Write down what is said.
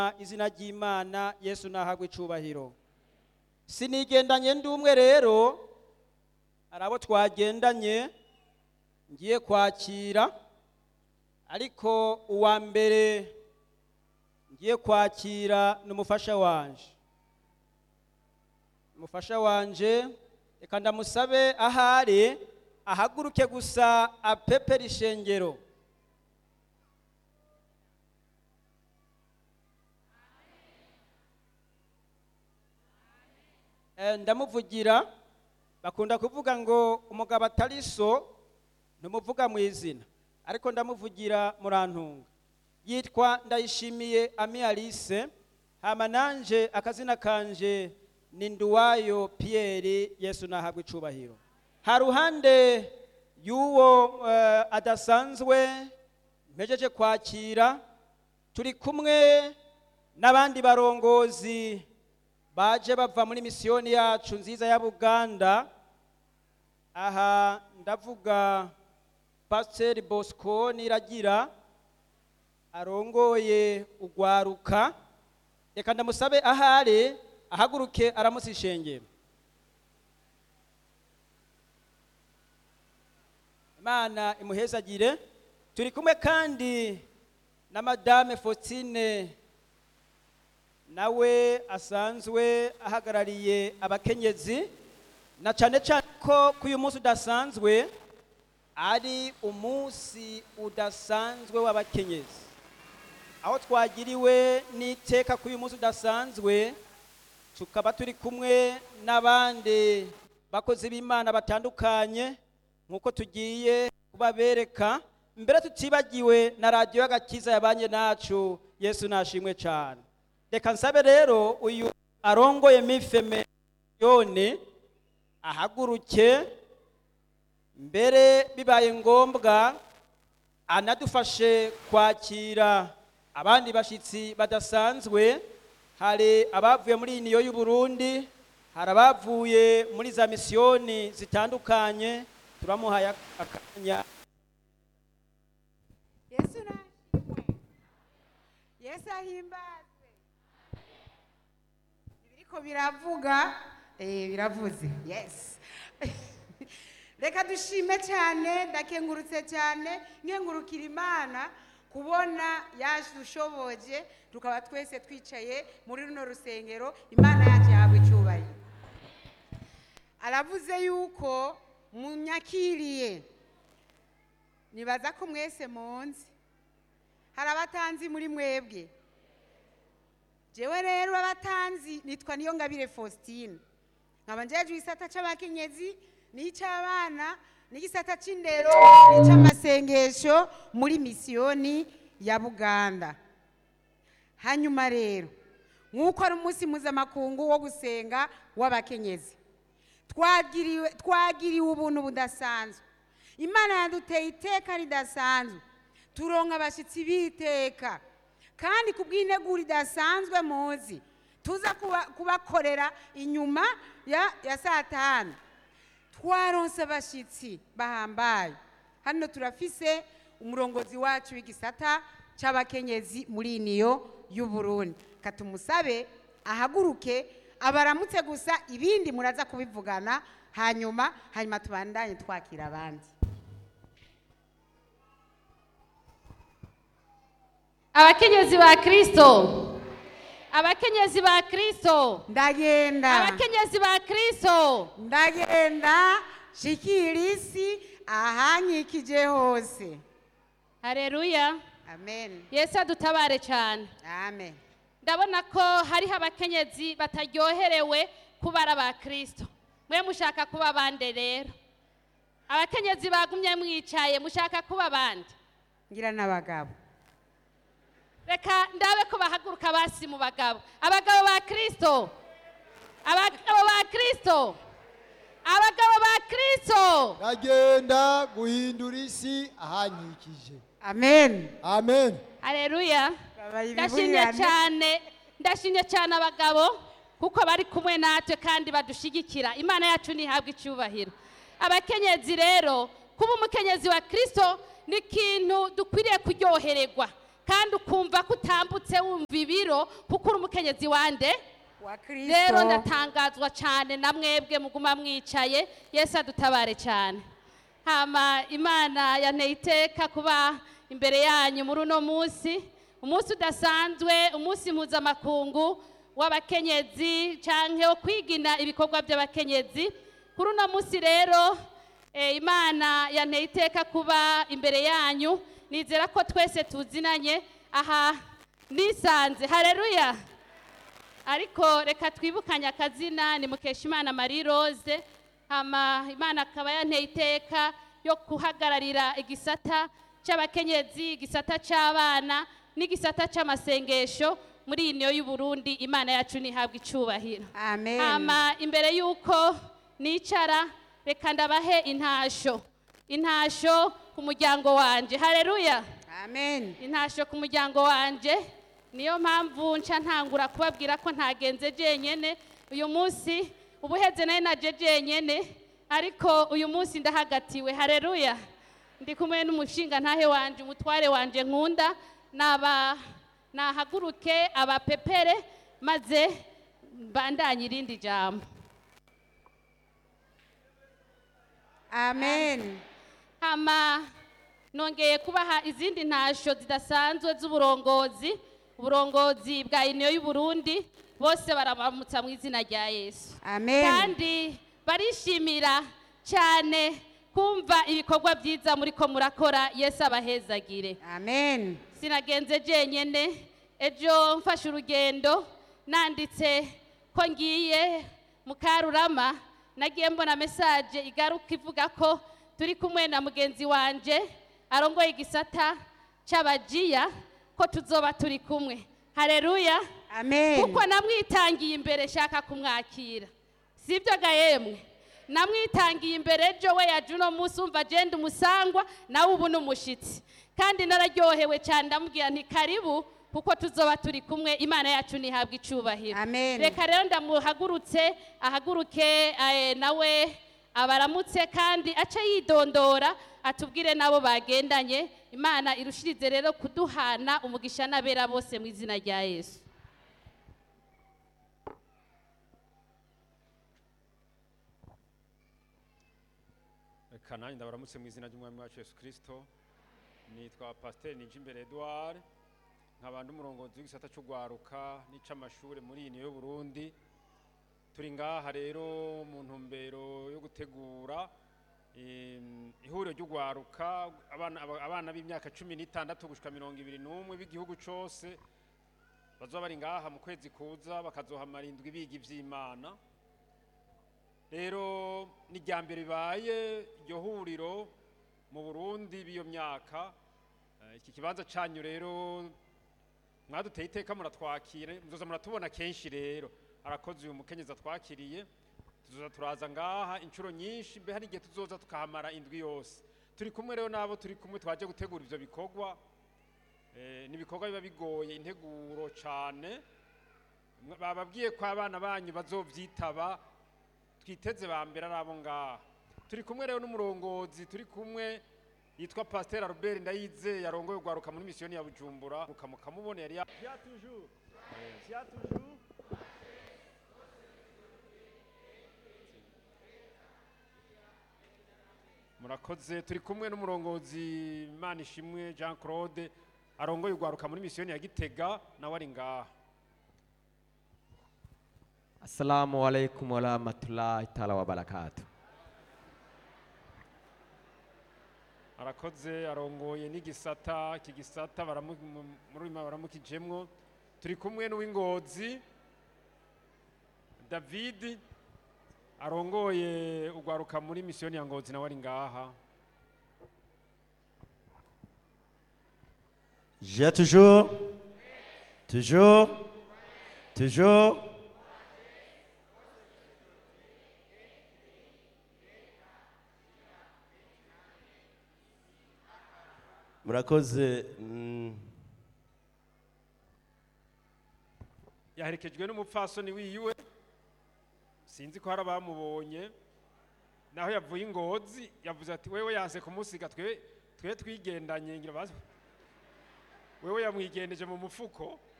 izina ry'imana yesu nahagwe icubahiro sinigendanye ndi umwe rero hari abo twagendanye ngiye kwakira ariko uwa mbere ngiye kwakira ni umufasha wanje umufasha wanje reka ndamusabe ahari ahaguruke gusa apepera ishengero Eh, ndamuvugira bakunda kuvuga ngo umugabo atari so ntumuvuga mu izina ariko ndamuvugira murantunga yitwa ndayishimiye ami alice hama nanje akazina kanje ni nduwayo piyeri yesu nahabwa icubahiro ha ruhande y'uwo eh, adasanzwe mpejeje kwakira turi kumwe n'abandi barongozi baje bava muri misiyoni yacu nziza ya buganda aha ndavuga pasiteri bosco niragira arongoye ugwaruka reka ndamusabe ahari ahaguruke aramutse ishengero imana imuhezagire turi kumwe kandi na madame faustine nawe asanzwe ahagarariye abakenyezi na cyane cyane ko kuri uyu munsi udasanzwe ari umunsi udasanzwe w'abakenyezi aho twagiriwe n'iteka kuri uyu munsi udasanzwe tukaba turi kumwe n'abandi bakozi b'imana batandukanye nk'uko tugiye kubabereka mbere tutibagiwe na radiyo y'agakiza yabanye nacu yesu nashimwe cyane reka nsabe rero uyu arongoye mifeme yone ahaguruke mbere bibaye ngombwa anadufashe kwakira abandi bashyitsi badasanzwe hari abavuye muri iyi niyo y'u Burundi hari abavuye muri za misiyoni zitandukanye turamuhaye akanya yesu nashimwe yesu ahimbazwe ibiriko biravuga eh biravuze yes reka dushime cyane ndakengurutse cyane nkengurukira imana kubona yadushoboje tukaba twese twicaye muri runo rusengero imana yacu yahabwa icyubahiro aravuze yuko munyakiriye nibaza ko mwese munzi hari abatanzi muri mwebwe jewe rero abatanzi nitwa niyo ngabire faustine nkaba njeje igisata c'abakenyezi n'icy'abana n'igisata c'indero n'icy'amasengesho muri misiyoni ya buganda hanyuma rero nk'uko ari umunsi mpuzamakungu wo gusenga w'abakenyezi twagiriwe twagiriwe ubuntu budasanzwe imana yaduteye iteka ridasanzwe turonka abashyitsi b'iteka kandi ku bw'integuro idasanzwe muzi tuza kuba- kubakorera inyuma ya ya saa tanu twaronse abashyitsi bahambaye hano turafise umurongozi wacu w'igisata cy'abakenyezi muri niyo y'u Burundi katumusabe ahaguruke abaramutse gusa ibindi muraza kubivugana hanyuma hanyuma tubandanye twakira abandi abakenyezi ba kristo abakenyezi ba kristo ndagenda abakenyezi ba kristo ndagenda shikira isi ahanyikije hose hareruya amen yesu adutabare cyane amen ndabona ko hariho abakenyezi bataryoherewe kuba ari aba kristo mwe mushaka kuba abandi rero abakenyezi bagumye mwicaye mushaka kuba abandi ngira n'abagabo reka ndabe ko bahaguruka basi mu bagabo abagabo ba kristo abagabo ba kristo abagabo ba kristo ndagenda guhindura isi ahanyikije amen amen hareruya Babaye ndashimye ibiburirane. cyane ndashimye cyane abagabo kuko bari kumwe natwe kandi badushyigikira imana yacu ntihabwe icyubahiro abakenyezi rero kuba umukenyezi wa kirisito ni ikintu dukwiriye kuryohererwa kandi ukumva ko utambutse wumva ibiro kuko uri umukenyezi wande wa rero kristo ndatangazwa cyane na mwebwe muguma mwicaye yesu adutabare cyane hama imana yanteye iteka kuba imbere yanyu muri uno munsi umunsi udasanzwe umunsi mpuzamakungu w'abakenyezi cyangwa wo kwigina ibikorwa by'abakenyezi kuri uno munsi rero eh, imana yanteye iteka kuba imbere yanyu nizera ko twese tuzinanye aha nisanze hareruya ariko reka twibukanye akazina ni mukeshimana marie rose hama imana akaba yanteye iteka yo guhagararira igisata cy'abakenyezi igisata cy'abana n'igisata cy'amasengesho muri iyi niyo y'uburundi imana yacu ntihabwe icyubahiro amen hama imbere y'uko nicara reka ndabahe intasho intasho ku muryango wanje hareruya amen intasho ku muryango wanje niyo mpamvu nca ntangura kubabwira ko ntagenze jenyene uyu munsi ubuheze nayo naje jenyene ariko uyu munsi ndahagatiwe hareruya ndi kumwe n'umushinga ntahe wanje umutware wanje nkunda naba nahaguruke abapepere maze mbandanye irindi jambo amen hama nongeye kubaha izindi ntasho zidasanzwe z'uburongozi uburongozi bwa uniyo y'uburundi bose barabamutsa mu izina rya yesu amen kandi barishimira cyane kumva ibikorwa byiza muri ko murakora yesu abahezagire amen sinagenze jenyene ejo mfashe urugendo nanditse ko ngiye mu karurama nagiye mbona mesaje igaruka ivuga ko turi kumwe na mugenzi wanje arongoye igisata cy'abajiya ko tuzoba turi kumwe hareruya amen kuko namwitangiye imbere shaka kumwakira sibyo ga yemwe namwitangiye imbere ejo we yaje uno munsi umva agenda umusangwa nawe ubu ni umushyitsi kandi nararyohewe cyane ndamubwira nti karibu kuko tuzoba turi kumwe imana yacu ntihabwe icyubahiro Amen. reka rero ndamuhagurutse ahaguruke eh, nawe abaramutse kandi ace yidondora atubwire n'abo bagendanye imana irushirize rero kuduhana umugisha n'abera bose mu izina rya yesu reka nanjye ndabaramutse mu izina ry'umwami wacu yesu kirisito nitwa pasiteri nijimbere edouard nkaba ndi umurongozi w'igisata cy'urwaruka n'ic'amashuri muri iyi niyo y'uburundi turi ngaha rero mu ntumbero yo gutegura em, ihuriro ry'urwaruka abana aba- abana b'imyaka cumi n'itandatu gushika mirongo ibiri n'umwe b'igihugu cose bazoba bari ngaha mu kwezi kuza bakazohamara indwi biga ivy'imana rero ni irya mbere bibaye iryo huriro mu burundi b'iyo myaka Eh, iki kibanza cyanyu rero mwaduteye iteka muratwakire muzoza muratubona kenshi rero arakoze uyu mukenyezi atwakiriye tuzoza turaza ngaha inshuro nyinshi mbe hari igihe tuzoza tukahamara indwi yose turi kumwe rero n'abo turi kumwe twaje gutegura ivyo bikorwa Eh, ni ibikorwa biba bigoye integuro cyane Mwa- bababwiye ko abana banyu bazovyitaba twiteze ba mbere ari abo ngaha turi kumwe rero n'umurongozi turi kumwe yitwa pasiteri albert ndayize yarongoye urwaruka muri misiyoni ya bujumbura mukamubona yari ya Tiens toujours. Tiens toujours. murakoze turi kumwe n'umurongozi imana ishimwe jean claude arongoye urwaruka muri misiyoni ya gitega nawe ari ngaha Assalamu alaikum warahmatullahi taala wabarakatuh. arakoze arongoye n'igisata iki gisata baramu- mu- muri uyu mwaka baramukijemwo turi kumwe n'uw'ingozi david arongoye urwaruka muri misiyoni ya ngozi nawe ari ngaha J'ai toujours. Toujours. Toujours. murakoze mm, yaherekejwe n'umupfasoni wiwe sinzi ko hari abamubonye naho yavuye ingozi yavuze ati wewe yanse kumusiga twe twe twigendanye ngira bazi wewe yamwigendeje mu mufuko